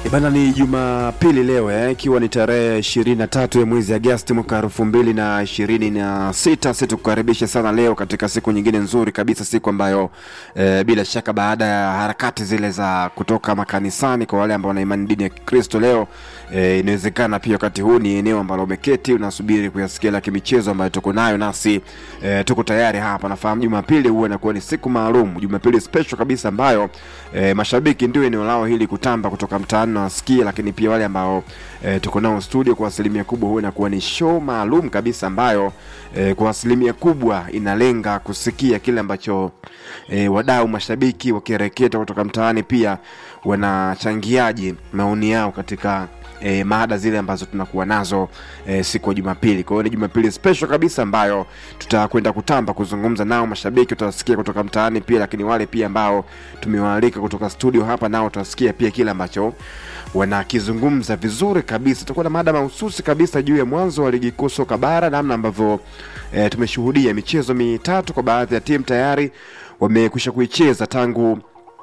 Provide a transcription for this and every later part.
Bana, ni Jumapili leo eh, ikiwa ni tarehe ishirini na tatu ya mwezi Agosti mwaka elfu mbili na ishirini na sita. Si tukukaribisha sana leo katika siku nyingine nzuri kabisa, siku ambayo eh, bila shaka baada ya harakati zile za kutoka makanisani kwa wale ambao wana imani dini ya Kikristo leo eh, inawezekana pia wakati huu ni eneo ambalo umeketi unasubiri kuyasikia la kimichezo ambayo tuko nayo, nasi eh, tuko tayari hapa. Nafahamu Jumapili huwa inakuwa ni siku maalum, Jumapili special kabisa ambayo eh, mashabiki ndio eneo lao hili kutamba kutoka mtaani na wasikia, lakini pia wale ambao e, tuko nao studio kwa asilimia kubwa huwa inakuwa ni show maalum kabisa ambayo e, kwa asilimia kubwa inalenga kusikia kile ambacho e, wadau mashabiki wakireketa kutoka mtaani pia wanachangiaje maoni yao katika e, mada zile ambazo tunakuwa nazo e, siku ya Jumapili. Kwa hiyo ni Jumapili special kabisa ambayo tutakwenda kutamba kuzungumza nao mashabiki, utawasikia kutoka mtaani pia, lakini wale pia ambao tumewaalika kutoka studio hapa nao utawasikia pia kile ambacho wanakizungumza vizuri kabisa. Tutakuwa na mada mahususi kabisa juu ya mwanzo wa ligi kuu soka bara, namna ambavyo e, tumeshuhudia michezo mitatu kwa baadhi ya timu tayari wamekwisha kuicheza tangu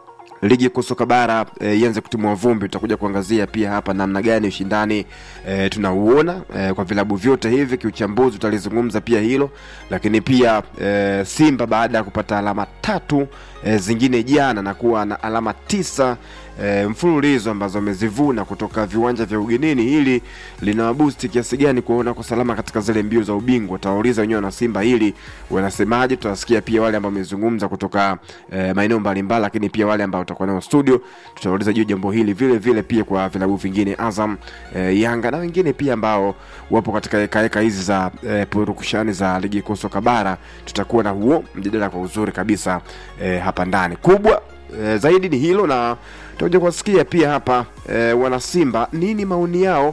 ligi kuu soka bara e, ianze kutimua vumbi. Tutakuja kuangazia pia hapa namna gani ushindani e, tunauona e, kwa vilabu vyote hivi kiuchambuzi, tutalizungumza pia hilo, lakini pia e, Simba baada ya kupata alama tatu e, zingine jana na kuwa na alama tisa e, mfululizo ambazo wamezivuna kutoka viwanja vya ugenini. Hili linawabusti kiasi gani kuona kwa salama katika zile mbio za ubingwa? Tawauliza wenyewe na Simba hili wanasemaje. Tutawasikia pia wale ambao wamezungumza kutoka e, maeneo mbalimbali, lakini pia wale ambao tutakuwa nao studio, tutauliza juu jambo hili vile vile pia kwa vilabu vingine Azam, e, Yanga na wengine pia ambao wapo katika hekaheka hizi za e, purukushani za ligi kuu soka bara. Tutakuwa na huo mjadala kwa uzuri kabisa e, hapa ndani kubwa e, zaidi ni hilo na tutakuja kuwasikia pia hapa e, wanasimba nini maoni yao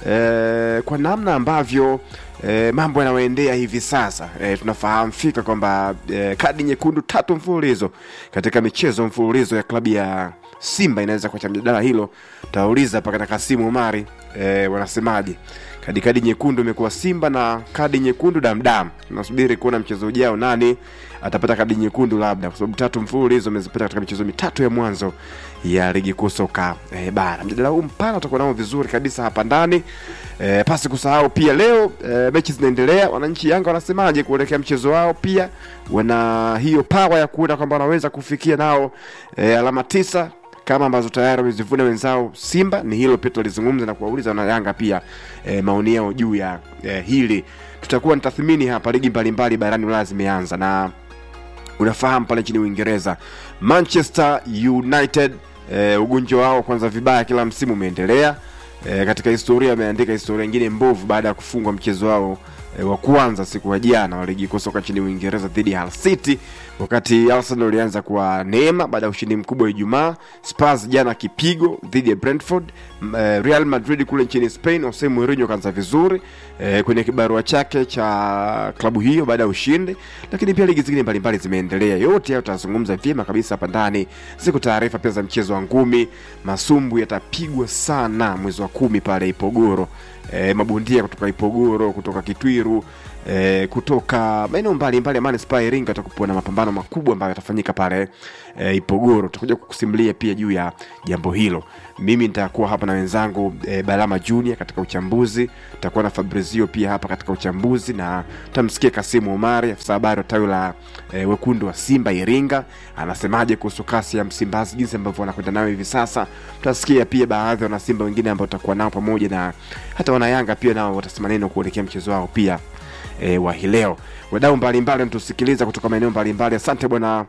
e, kwa namna ambavyo e, mambo yanayoendea hivi sasa e, tunafahamu fika kwamba e, kadi nyekundu tatu mfululizo katika michezo mfululizo ya klabu ya Simba inaweza kuacha mjadala hilo. Tauliza hapa katika Kasimu Umari e, wanasemaje? Kadi kadi nyekundu imekuwa Simba na kadi nyekundu damdam. Tunasubiri kuona mchezo ujao nani atapata kadi nyekundu, labda kwa sababu tatu mfululizo amezipata katika michezo mitatu ya mwanzo ya ligi kuu soka e, bara. Mjadala huu mpana utakuwa nao vizuri kabisa hapa ndani e, pasi kusahau pia leo e, mechi zinaendelea. Wananchi Yanga wanasemaje kuelekea mchezo wao? Pia wana hiyo pawa ya kuona kwamba wanaweza kufikia nao e, alama tisa kama ambazo tayari wamezivuna wenzao Simba. Ni hilo pia tulizungumza na kuwauliza wana Yanga pia e, maoni yao juu ya e, hili. Tutakuwa ni tathmini hapa, ligi mbalimbali barani Ulaya zimeanza na unafahamu pale nchini Uingereza Manchester United e, ugonjwa wao kwanza vibaya kila msimu umeendelea e, katika historia wameandika historia nyingine mbovu baada ya kufungwa mchezo wao e, wa kwanza siku ya jana wa ligi kuu soka nchini Uingereza dhidi ya Hull City, wakati Arsenal ilianza kwa neema baada ya ushindi mkubwa Ijumaa. Spurs jana kipigo dhidi ya Brentford. E, Real Madrid kule nchini Spain, Jose Mourinho kaanza vizuri e, kwenye kibarua chake cha klabu hiyo baada ya ushindi, lakini pia ligi zingine mbalimbali zimeendelea. Yote hayo tutazungumza vyema kabisa hapa ndani. Ziko taarifa pia za mchezo wa ngumi, masumbu yatapigwa sana mwezi wa kumi pale Ipogoro. E, mabondia kutoka Ipogoro, kutoka Kitwiru e, kutoka maeneo mbalimbali ya manispaa ya Iringa atakuwa na mapambano makubwa ambayo yatafanyika pale e, Ipogoro. Tutakuja kukusimulia pia juu ya jambo hilo. Mimi nitakuwa hapa na wenzangu e, Balama Junior katika uchambuzi, tutakuwa na Fabrizio pia hapa katika uchambuzi, na tutamsikia Kasimu Omari, afisa habari wa tawi la e, wekundu wa Simba Iringa, anasemaje kuhusu kasi ya Msimbazi, jinsi ambavyo wanakwenda nayo hivi sasa. Tutasikia pia baadhi ya wanasimba wengine ambao tutakuwa nao pamoja na hata wanayanga pia nao watasema neno kuelekea mchezo wao pia e, wa hii leo. Wadau mbalimbali wanatusikiliza kutoka maeneo mbalimbali. Asante bwana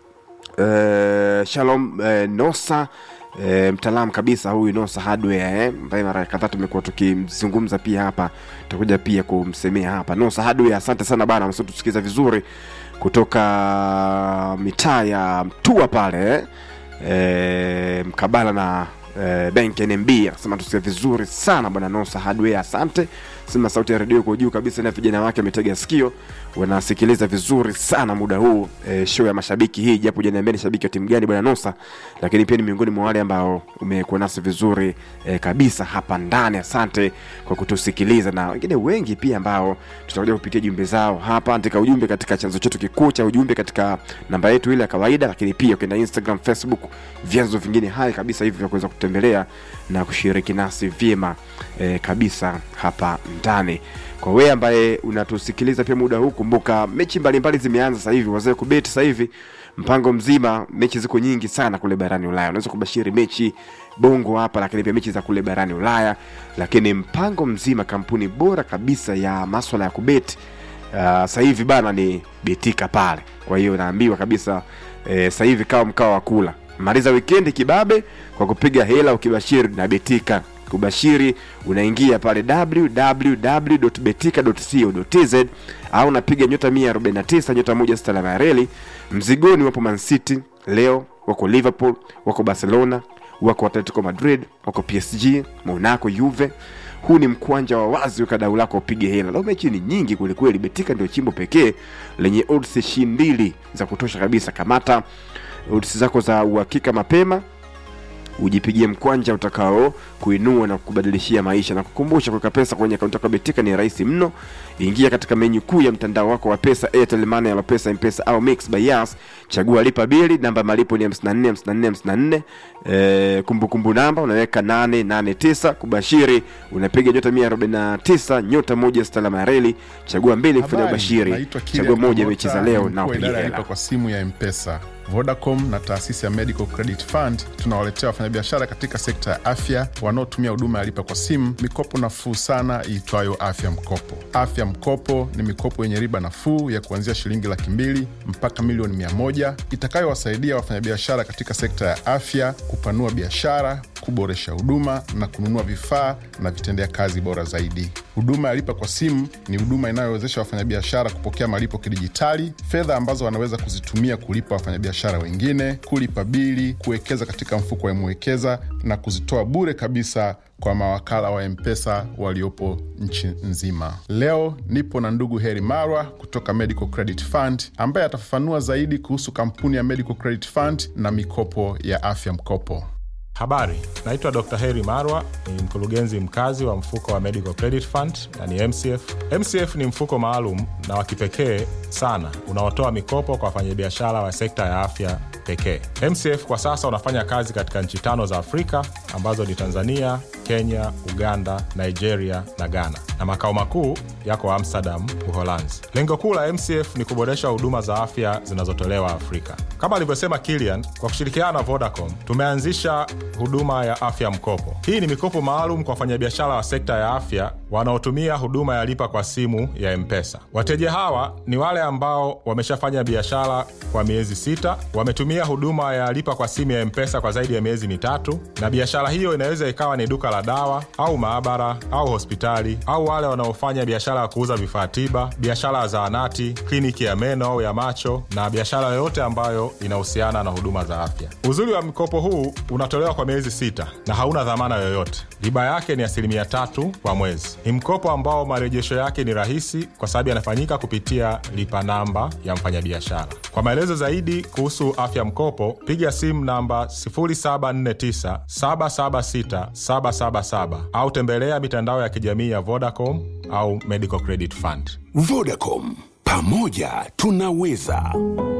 e, Shalom e, Nosa e, mtaalamu kabisa huyu Nosa Hardware ambaye eh, mara kadhaa tumekuwa tukimzungumza pia hapa, tutakuja pia kumsemea hapa Nosa Hardware. Asante sana bana, msitusikiliza vizuri kutoka mitaa ya Mtua pale eh, e, mkabala na e, benki NMB anasema tusikie vizuri sana bwana Nosa Hardware, asante. Sema sauti ya redio kwa juu kabisa, na vijana wake ametega sikio, wanasikiliza vizuri sana muda huu e, show ya mashabiki hii, japo hujaniambia ni shabiki wa timu gani bwana Nosa, lakini pia ni miongoni mwa wale ambao umekuwa nasi vizuri e, kabisa hapa ndani. Asante kwa kutusikiliza, na wengine wengi pia ambao tutakuja kupitia jumbe zao hapa. Andika ujumbe katika chanzo chetu kikuu cha ujumbe katika namba yetu ile ya kawaida, lakini pia ukienda Instagram, Facebook, vyanzo vingine hai kabisa hivi vya kuweza kutembelea na kushiriki nasi vyema e, kabisa hapa ndani kwa wewe ambaye unatusikiliza pia muda huu kumbuka mechi mbalimbali zimeanza sasa hivi wazee kubeti sasa hivi mpango mzima mechi ziko nyingi sana kule barani ulaya unaweza kubashiri mechi bongo hapa lakini pia mechi za kule barani ulaya lakini mpango mzima kampuni bora kabisa ya maswala ya kubeti uh, sasa hivi bana ni betika pale kwa hiyo naambiwa kabisa eh, sasa hivi kawa mkawa wa kula maliza wikendi kibabe kwa kupiga hela ukibashiri na betika kubashiri unaingia pale www.betika.co.tz au unapiga nyota 149 nyota moja sita alama ya reli mzigoni wapo man city leo wako liverpool wako barcelona wako atletico madrid wako psg monaco juve huu ni mkwanja wa wazi uka dau lako upige hela leo mechi ni nyingi kwelikweli betika ndio chimbo pekee lenye odds shindili za kutosha kabisa kamata odds zako za uhakika mapema ujipigie mkwanja utakao kuinua na kukubadilishia maisha na kukumbusha kuweka pesa kwenye akaunti yako ya betika ni rahisi mno ingia katika menyu kuu ya mtandao wako wa pesa airtel money ya pesa mpesa au mix by yas chagua lipa bili namba ya malipo ni 54 54 54 eh, kumbukumbu namba unaweka 889 kubashiri unapiga nyota 149 nyota moja sita alama ya reli chagua mbili kufanya Habari, ubashiri naitwa Kilian chagua moja Kamota, mechi za leo ni na mkuu wa upige idara ya hela lipa kwa simu ya mpesa vodacom na taasisi ya medical credit fund tunawaletea wafanyabiashara katika sekta ya afya wanaotumia huduma ya lipa kwa simu mikopo nafuu sana iitwayo afya mkopo afya mkopo ni mikopo yenye riba nafuu ya kuanzia shilingi laki mbili mpaka milioni mia moja itakayowasaidia wafanyabiashara katika sekta ya afya kupanua biashara kuboresha huduma na kununua vifaa na vitendea kazi bora zaidi huduma ya lipa kwa simu ni huduma inayowezesha wafanyabiashara kupokea malipo kidijitali fedha ambazo wanaweza kuzitumia kulipa wafanyabiashara wengine kulipa bili kuwekeza katika mfuko wa mwekeza na kuzitoa bure kabisa kwa mawakala wa mpesa waliopo nchi nzima leo nipo na ndugu heri marwa kutoka medical credit fund ambaye atafafanua zaidi kuhusu kampuni ya medical credit fund na mikopo ya afya mkopo Habari, naitwa Dr. Heri Marwa, ni mkurugenzi mkazi wa mfuko wa Medical Credit Fund na ni MCF. MCF ni mfuko maalum na wa kipekee sana unaotoa mikopo kwa wafanyabiashara wa sekta ya afya pekee. MCF kwa sasa unafanya kazi katika nchi tano za Afrika ambazo ni Tanzania, Kenya, Uganda, Nigeria na Ghana, na makao makuu yako Amsterdam, Uholanzi. Lengo kuu la MCF ni kuboresha huduma za afya zinazotolewa Afrika. Kama alivyosema Kilian, kwa kushirikiana na Vodacom tumeanzisha huduma ya afya mkopo. Hii ni mikopo maalum kwa wafanyabiashara wa sekta ya afya wanaotumia huduma ya lipa kwa simu ya Mpesa. Wateja hawa ni wale ambao wameshafanya biashara kwa miezi sita, wametumia huduma ya lipa kwa simu ya Mpesa kwa zaidi ya miezi mitatu, na biashara hiyo inaweza ikawa ni duka la dawa au maabara au hospitali, au wale wanaofanya biashara ya kuuza vifaa tiba, biashara ya zahanati, kliniki ya meno au ya macho, na biashara yoyote ambayo inahusiana na huduma za afya. Uzuri wa mkopo huu unatolewa kwa miezi sita na hauna dhamana yoyote. Riba yake ni asilimia tatu kwa mwezi. Ni mkopo ambao marejesho yake ni rahisi kwa sababu yanafanyika kupitia lipa namba ya mfanyabiashara. Kwa maelezo zaidi kuhusu afya mkopo, piga simu namba 0749 776 777 au tembelea mitandao ya kijamii ya Vodacom au Medical Credit Fund. Vodacom, pamoja tunaweza.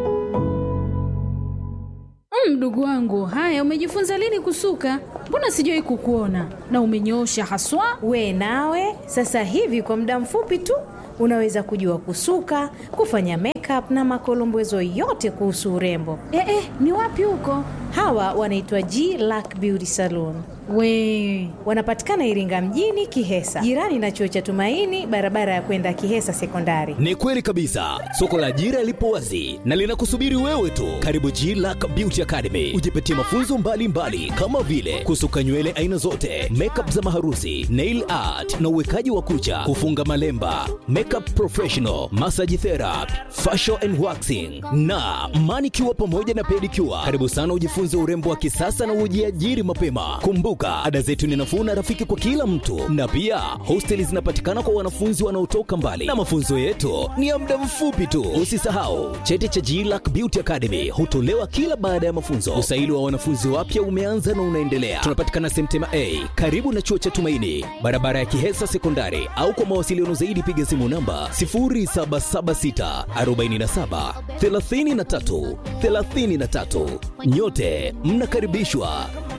Mdogo wangu, haya, umejifunza lini kusuka? Mbona sijawahi kukuona na umenyoosha haswa. We nawe sasa hivi kwa muda mfupi tu unaweza kujua kusuka, kufanya makeup na makolombezo yote kuhusu urembo. Eh, eh, ni wapi huko? Hawa wanaitwa G Lack Beauty Salon. We Wanapatikana Iringa mjini Kihesa, jirani na chuo cha Tumaini, barabara ya kwenda Kihesa Sekondari. Ni kweli kabisa, soko la ajira lipo wazi na linakusubiri wewe tu. Karibu G Lack Beauty Academy, ujipatie mafunzo mbalimbali mbali, kama vile kusuka nywele aina zote, makeup za maharusi, nail art na uwekaji wa kucha, kufunga malemba, makeup professional, massage therapy, facial and waxing na manicure pamoja na pedicure. Karibu sana ujifunze urembo wa kisasa na ujiajiri mapema. Kumbuka, ada zetu ni nafuu na rafiki kwa kila mtu, na pia hosteli zinapatikana kwa wanafunzi wanaotoka mbali, na mafunzo yetu ni ya muda mfupi tu. Usisahau cheti cha GLAC Beauty Academy hutolewa kila baada ya mafunzo. Usaili wa wanafunzi wapya umeanza na unaendelea. Tunapatikana Semtema A karibu na chuo cha Tumaini, barabara ya Kihesa Sekondari, au kwa mawasiliano zaidi piga simu namba 0776 47 33 33. Nyote mnakaribishwa